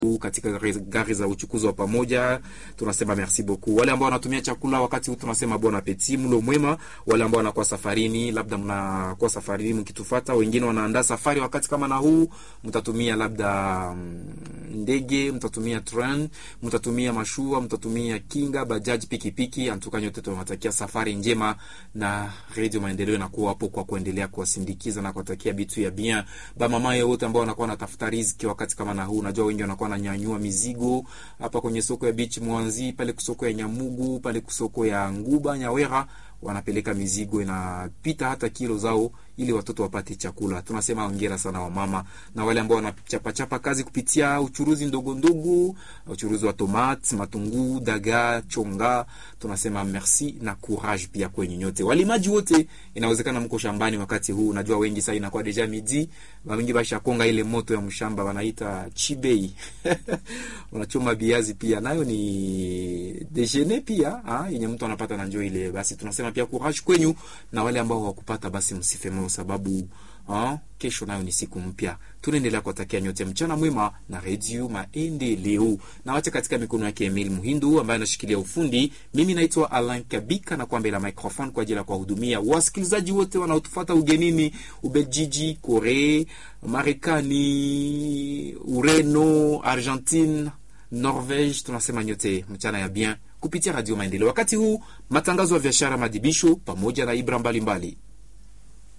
katika gari za uchukuzi wa pamoja, tunasema merci beaucoup. Wale ambao wanatumia chakula wakati huu tunasema bon appetit, mlo mwema. Wale ambao wanakuwa safarini, labda mnakuwa safarini mkitufuata, wengine wanaandaa safari wakati kama na huu, mtatumia labda ndege, mtatumia train, mtatumia mashua, mtatumia kinga, bajaji, pikipiki. Antuka nyote tunawatakia safari njema, na Radio Maendeleo inakuwa hapo kwa kuendelea kuwasindikiza na kuwatakia bitu ya bien. Ba mama yote ambao wanakuwa wanatafuta riziki wakati kama na huu, unajua wengi wanakuwa wananyanyua mizigo hapa kwenye soko ya beach Mwanzi, pale kusoko ya Nyamugu, pale kusoko ya Nguba Nyawera, wanapeleka mizigo inapita hata kilo zao ili watoto wapate chakula. Tunasema hongera sana wamama na wale ambao wanachapachapa kazi kupitia uchuruzi ndogo ndogo, uchuruzi wa tomate, matunguu, dagaa, chonga. Tunasema merci na courage pia kwenye nyote. Walimaji wote, inawezekana mko shambani wakati huu. Unajua wengi sasa inakuwa deja midi, wengi basha konga ile moto ya mshamba wanaita chibei. Wanachoma biazi pia nayo ni dejeuner pia, ah, yenye mtu anapata na njoo ile. Basi tunasema pia courage kwenyu na wale ambao hawakupata basi msife sababu ha, kesho nayo ni siku mpya. Tunaendelea kuwatakia nyote mchana mwema na Redio Maendeleo na wacha katika mikono yake Emil Muhindu ambaye anashikilia ufundi. Mimi naitwa Alain Kabika na kwamba la microphone kwa ajili ya kuwahudumia wasikilizaji wote wanaotufuata ugenini, Ubeljiji, Korea, Marekani, Ureno, Argentine, Norvege. Tunasema nyote mchana ya bien kupitia Radio Maendeleo. Wakati huu matangazo ya biashara, madibisho pamoja na ibra mbalimbali mbali.